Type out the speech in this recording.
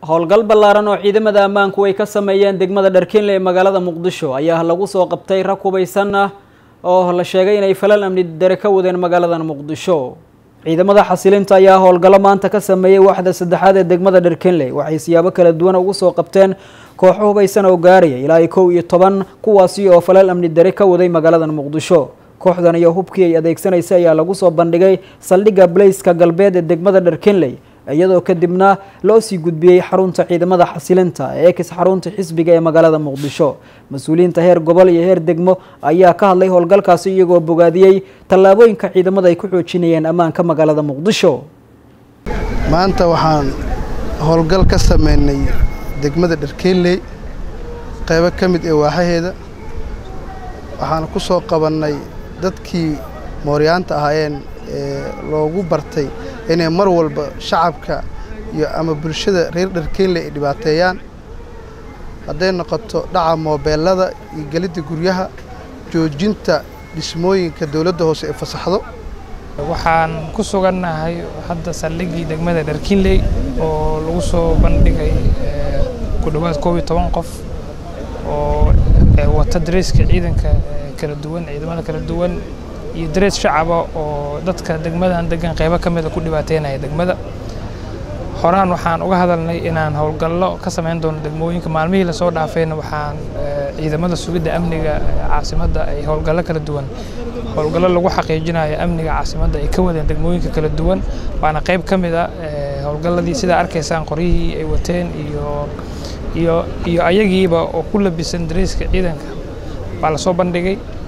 howlgal ballaaran oo ciidamada ammaanku ay ka sameeyeen degmada dharkinle ee magaalada muqdisho ayaa lagu soo qabtay rag hubaysan ah oo la sheegay inay falal amni dare ka wadeen magaaladan muqdisho ciidamada xasilinta ayaa howlgallo maanta ka sameeyey waaxda saddexaad ee degmada dharkinle waxay siyaabo kala duwan ugu soo qabteen kooxo hubaysan oo gaaraya ilaa iyo kow iyo toban kuwaasi oo falal amni dare ka waday magaaladan muqdisho kooxdan iyo hubkii ay adeegsanaysay ayaa lagu soo bandhigay saldhigga baleyska galbeed ee degmada dharkinley iyadoo kadibna loo sii gudbiyey xarunta ciidamada xasilinta ee ekis xarunta xisbiga ee magaalada muqdisho mas-uuliyiinta heer gobol iyo heer degmo ayaa ka hadlay howlgalkaasi iyagoo bogaadiyey tallaabooyinka ciidamada ay ku xoojinayeen ammaanka magaalada muqdisho maanta waxaan howlgal ka sameynay degmada dharkeynley qaybo ka mid ee waaxaheeda waxaan ku soo qabannay dadkii mooryaanta ahaayeen ee loogu bartay inay mar walba shacabka iyo ama bulshada reer dharkeynle ay dhibaateeyaan hadday noqoto dhaca moobeelada iyo gelidda guryaha joojinta dhismooyinka dowladda hoose ee fasaxdo waxaan ku sugannahay hadda saldhiggii degmada dharkinley oo lagu soo bandhigay ku dhowaad koob iyo toban qof oo wata dareeska ciidanka kala duwan ciidamada kala duwan iyo darees shacaba oo dadka degmadan degan qaybo ka mida ku dhibaateynaya degmada horaan waxaan uga hadalnay inaan howlgallo ka samayn doono degmooyinka maalmihii lasoo dhaafayna waxaan ciidamada sugidda amniga caasimadda ay howlgallo kala duwan howlgallo lagu xaqiijinayo amniga caasimadda ay ka wadeen degmooyinka kala duwan waana qayb ka mid a howlgalladii sidaa arkaysaan qoryihii ay wateen iyo iyo iyo ayagiiba oo ku labisan dareeska ciidanka waa lasoo bandhigay